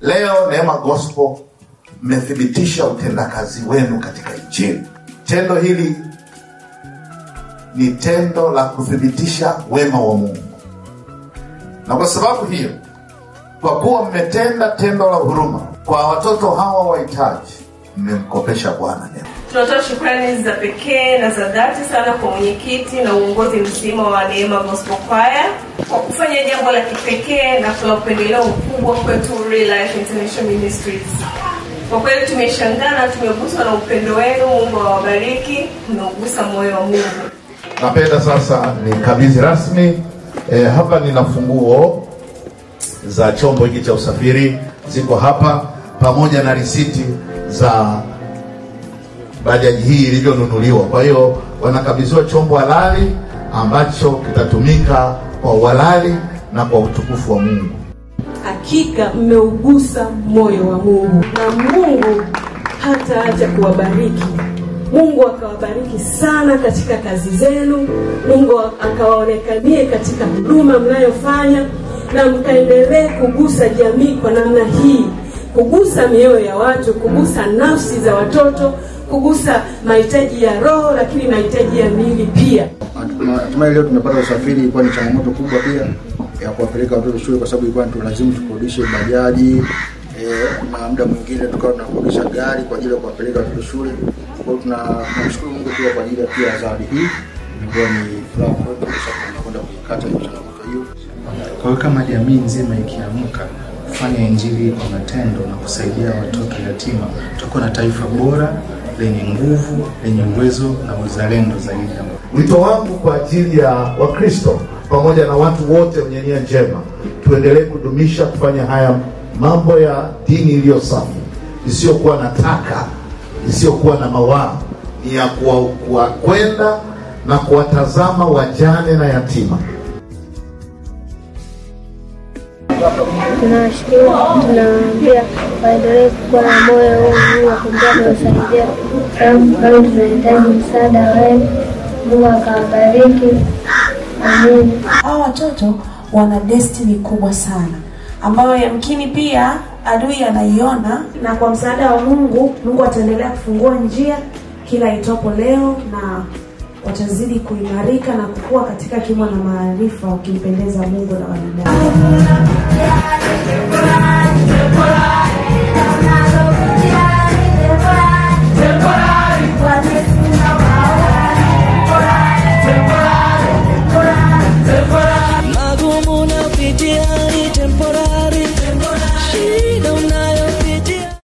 Leo Neema Gospel mmethibitisha utendakazi wenu katika Injili. Tendo hili ni tendo la kuthibitisha wema wa Mungu, na kwa sababu hiyo, kwa kuwa mmetenda tendo la huruma kwa watoto hawa wahitaji, mmemkopesha Bwana neema. Tunatoa shukrani za pekee na za dhati sana kwa mwenyekiti na uongozi mzima wa Neema Gospel Choir kwa kufanya jambo la kipekee na la upendeleo mkubwa kwetu Real Life International Ministries. Kwa kweli tumeshangaa na tumeguswa na upendo wenu. Mungu awabariki, mnaugusa moyo wa Mungu. Napenda sasa nikabidhi rasmi eh, hapa nina funguo za chombo hiki cha usafiri ziko hapa pamoja na risiti za bajaji hii ilivyonunuliwa. Kwa hiyo wanakabidhiwa chombo halali ambacho kitatumika kwa uhalali na kwa utukufu wa Mungu. Hakika mmeugusa moyo wa Mungu na Mungu hataacha kuwabariki. Mungu akawabariki sana katika kazi zenu. Mungu akawaonekanie katika huduma mnayofanya, na mkaendelee kugusa jamii kwa namna hii, kugusa mioyo ya watu, kugusa nafsi za watoto, kugusa mahitaji ya roho, lakini mahitaji ya miili pia. Hatimaye leo tumepata usafiri, ilikuwa ni changamoto kubwa pia ya kuwapeleka watoto shule, kwa sababu ilikuwa tulazimu tukodishe bajaji eh, na muda mwingine tukawa tunakodisha gari kwa ajili ya kuwapeleka watoto shule. Kwa hiyo tuna- tunamshukuru Mungu pia kwa ajili ya pia zawadi hii, ilikuwa ni furaha kwetu kwa sababu tunakwenda kuikata hiyo changamoto hiyo. Kwa hiyo kama jamii nzima ikiamka kufanya injili kwa matendo na kusaidia watoto yatima, tutakuwa na taifa bora lenye nguvu, lenye uwezo na uzalendo zaidi. Wito wangu kwa ajili ya Wakristo pamoja na watu wote wenye nia njema, tuendelee kudumisha kufanya haya mambo ya dini iliyo safi, isiyokuwa na taka, isiyokuwa na mawaa, ni ya kuwa- kuwa- kwenda na kuwatazama wajane na yatima. tunawashukuru, tunawaambia waendelee kuwa na moyo huu wa kuendelea kuwasaidia, sababu bado tunahitaji msaada wenu. Mungu akawabariki, amen. hawa watoto wana destiny kubwa sana ambayo yamkini pia adui anaiona na kwa msaada wa mungu mungu ataendelea kufungua njia kila itopo leo na watazidi kuimarika na kukua katika kimo na maarifa wakimpendeza mungu na wanadamu